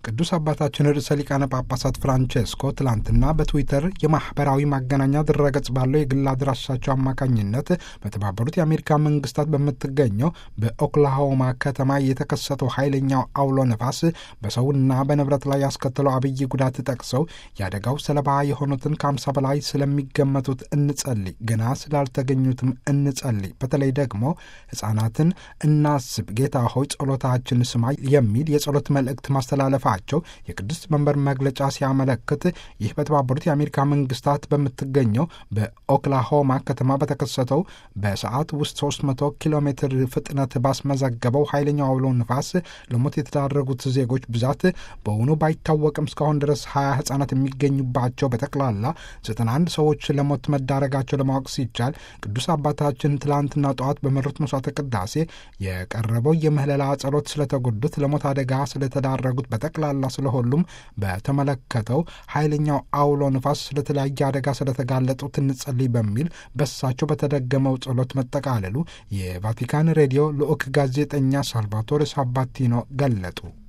ቅዱስ አባታችን ርዕሰ ሊቃነ ጳጳሳት ፍራንቼስኮ ትላንትና በትዊተር የማህበራዊ ማገናኛ ድረገጽ ባለው የግል አድራሻቸው አማካኝነት በተባበሩት የአሜሪካ መንግስታት በምትገኘው በኦክላሆማ ከተማ የተከሰተው ኃይለኛው አውሎ ነፋስ በሰውና በንብረት ላይ ያስከተለው አብይ ጉዳት ጠቅሰው የአደጋው ሰለባ የሆኑትን ከአምሳ በላይ ስለሚገመቱት እንጸልይ፣ ገና ስላልተገኙትም እንጸልይ፣ በተለይ ደግሞ ህጻናትን እናስብ፣ ጌታ ሆይ ጸሎታችን ስማ የሚል የጸሎት መልእክት ማስተላለፋ ቸው የቅድስት መንበር መግለጫ ሲያመለክት ይህ በተባበሩት የአሜሪካ መንግስታት በምትገኘው በኦክላሆማ ከተማ በተከሰተው በሰዓት ውስጥ 300 ኪሎ ሜትር ፍጥነት ባስመዘገበው ኃይለኛው አውሎ ንፋስ ለሞት የተዳረጉት ዜጎች ብዛት በውኑ ባይታወቅም እስካሁን ድረስ 20 ህጻናት የሚገኙባቸው በጠቅላላ 91 ሰዎች ለሞት መዳረጋቸው ለማወቅ ሲቻል ቅዱስ አባታችን ትላንትና ጠዋት በመሩት መስዋዕተ ቅዳሴ የቀረበው የምህለላ ጸሎት ስለተጎዱት ለሞት አደጋ ስለተዳረጉት በጠቅላ ላላ ስለሁሉም በተመለከተው ኃይለኛው አውሎ ንፋስ ስለተለያየ አደጋ ስለተጋለጡት እንጸልይ በሚል በሳቸው በተደገመው ጸሎት መጠቃለሉ የቫቲካን ሬዲዮ ልዑክ ጋዜጠኛ ሳልቫቶሬ ሳባቲኖ ገለጡ።